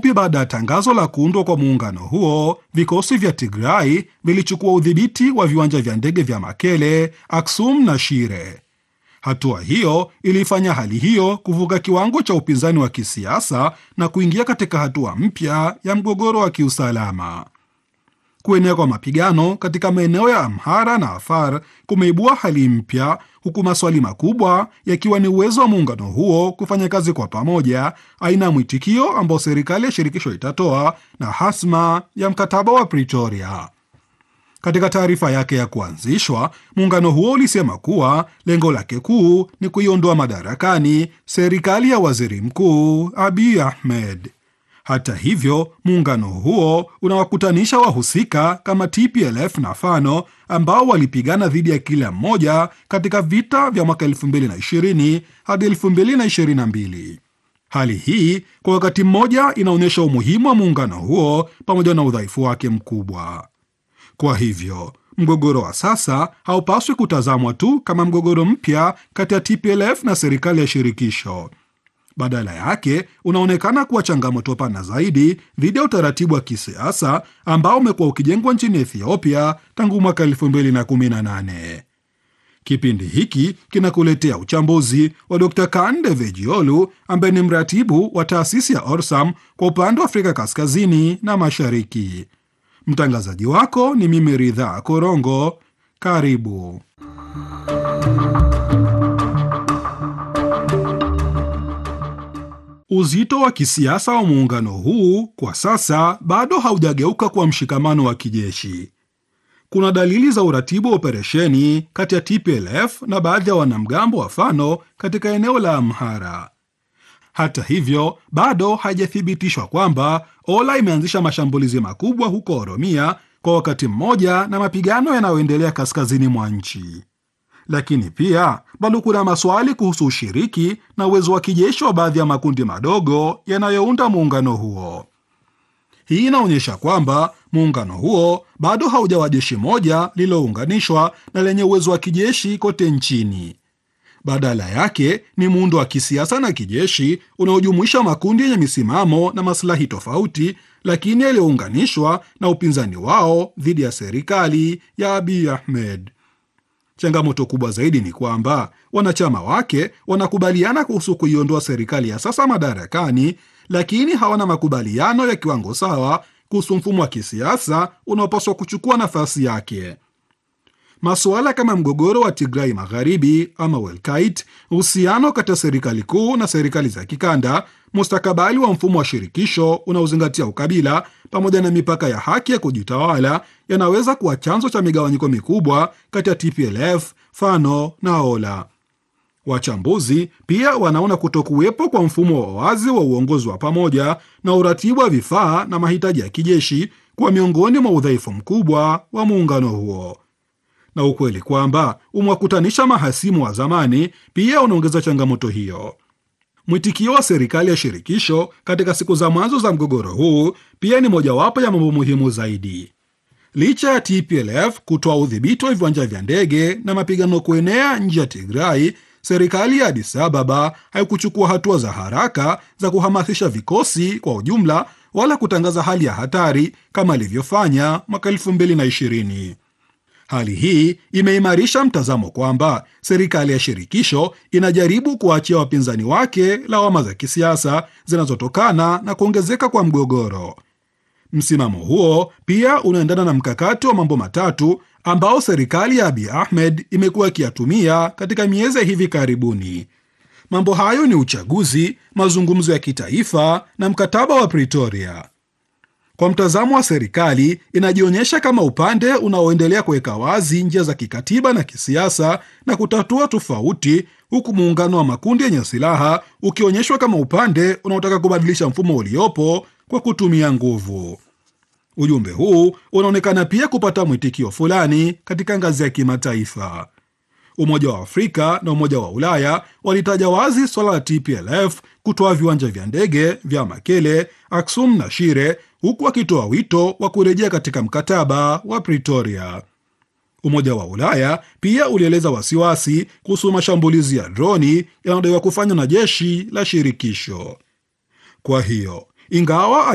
mfupi baada ya tangazo la kuundwa kwa muungano huo, vikosi vya Tigray vilichukua udhibiti wa viwanja vya ndege vya Makele, Aksum na Shire. Hatua hiyo ilifanya hali hiyo kuvuka kiwango cha upinzani wa kisiasa na kuingia katika hatua mpya ya mgogoro wa kiusalama. Kuenea kwa mapigano katika maeneo ya Amhara na Afar kumeibua hali mpya, huku maswali makubwa yakiwa ni uwezo wa muungano huo kufanya kazi kwa pamoja, aina ya mwitikio ambao serikali ya shirikisho itatoa na hasma ya mkataba wa Pretoria. Katika taarifa yake ya kuanzishwa, muungano huo ulisema kuwa lengo lake kuu ni kuiondoa madarakani serikali ya waziri mkuu Abiy Ahmed. Hata hivyo, muungano huo unawakutanisha wahusika kama TPLF na Fano ambao walipigana dhidi ya kila mmoja katika vita vya mwaka 2020 hadi 2022. Hali hii kwa wakati mmoja inaonyesha umuhimu wa muungano huo pamoja na udhaifu wake mkubwa. Kwa hivyo mgogoro wa sasa haupaswi kutazamwa tu kama mgogoro mpya kati ya TPLF na serikali ya shirikisho. Badala yake unaonekana kuwa changamoto pana zaidi dhidi ya utaratibu wa kisiasa ambao umekuwa ukijengwa nchini Ethiopia tangu mwaka 2018. Kipindi hiki kinakuletea uchambuzi wa Dr. Kande Vejiolu ambaye ni mratibu wa taasisi ya Orsam kwa upande wa Afrika Kaskazini na Mashariki. Mtangazaji wako ni mimi Ridhaa Korongo. Karibu. Uzito wa kisiasa wa muungano huu kwa sasa bado haujageuka kuwa mshikamano wa kijeshi. Kuna dalili za uratibu wa operesheni kati ya TPLF na baadhi ya wanamgambo wa Fano katika eneo la Amhara. Hata hivyo, bado haijathibitishwa kwamba Ola imeanzisha mashambulizi makubwa huko Oromia kwa wakati mmoja na mapigano yanayoendelea kaskazini mwa nchi. Lakini pia bado kuna maswali kuhusu ushiriki na uwezo wa kijeshi wa baadhi ya makundi madogo yanayounda muungano huo. Hii inaonyesha kwamba muungano huo bado haujawa jeshi moja lililounganishwa na lenye uwezo wa kijeshi kote nchini. Badala yake ni muundo wa kisiasa na kijeshi unaojumuisha makundi yenye misimamo na maslahi tofauti, lakini yaliyounganishwa na upinzani wao dhidi ya serikali ya Abiy Ahmed. Changamoto kubwa zaidi ni kwamba wanachama wake wanakubaliana kuhusu kuiondoa serikali ya sasa madarakani, lakini hawana makubaliano ya kiwango sawa kuhusu mfumo wa kisiasa unaopaswa kuchukua nafasi yake. Masuala kama mgogoro wa Tigrai Magharibi ama Welkait, uhusiano kati ya serikali kuu na serikali za kikanda, mustakabali wa mfumo wa shirikisho unaozingatia ukabila, pamoja na mipaka ya haki ya kujitawala yanaweza kuwa chanzo cha migawanyiko mikubwa kati ya TPLF, Fano na Ola. Wachambuzi pia wanaona kutokuwepo kwa mfumo wa wazi wa uongozi wa pamoja na uratibu wa vifaa na mahitaji ya kijeshi kuwa miongoni mwa udhaifu mkubwa wa muungano huo na ukweli kwamba umewakutanisha mahasimu wa zamani pia unaongeza changamoto hiyo. Mwitikio wa serikali ya shirikisho katika siku za mwanzo za mgogoro huu pia ni mojawapo ya mambo muhimu zaidi. Licha ya TPLF kutoa udhibiti wa viwanja vya ndege na mapigano kuenea nje ya Tigrai, serikali ya Addis Ababa haikuchukua hatua za haraka za kuhamasisha vikosi kwa ujumla wala kutangaza hali ya hatari kama ilivyofanya mwaka 2020. Hali hii imeimarisha mtazamo kwamba serikali ya shirikisho inajaribu kuwaachia wapinzani wake lawama za kisiasa zinazotokana na kuongezeka kwa mgogoro. Msimamo huo pia unaendana na mkakati wa mambo matatu ambao serikali ya Abiy Ahmed imekuwa ikiyatumia katika miezi ya hivi karibuni. Mambo hayo ni uchaguzi, mazungumzo ya kitaifa na mkataba wa Pretoria. Kwa mtazamo wa serikali, inajionyesha kama upande unaoendelea kuweka wazi njia za kikatiba na kisiasa na kutatua tofauti, huku muungano wa makundi yenye silaha ukionyeshwa kama upande unaotaka kubadilisha mfumo uliopo kwa kutumia nguvu. Ujumbe huu unaonekana pia kupata mwitikio fulani katika ngazi ya kimataifa. Umoja wa Afrika na Umoja wa Ulaya walitaja wazi swala la TPLF kutoa viwanja vya ndege vya Makele, Aksum na Shire, huku wakitoa wito wa kurejea katika mkataba wa Pretoria. Umoja wa Ulaya pia ulieleza wasiwasi kuhusu mashambulizi ya droni yanayodaiwa kufanywa na jeshi la shirikisho. Kwa hiyo ingawa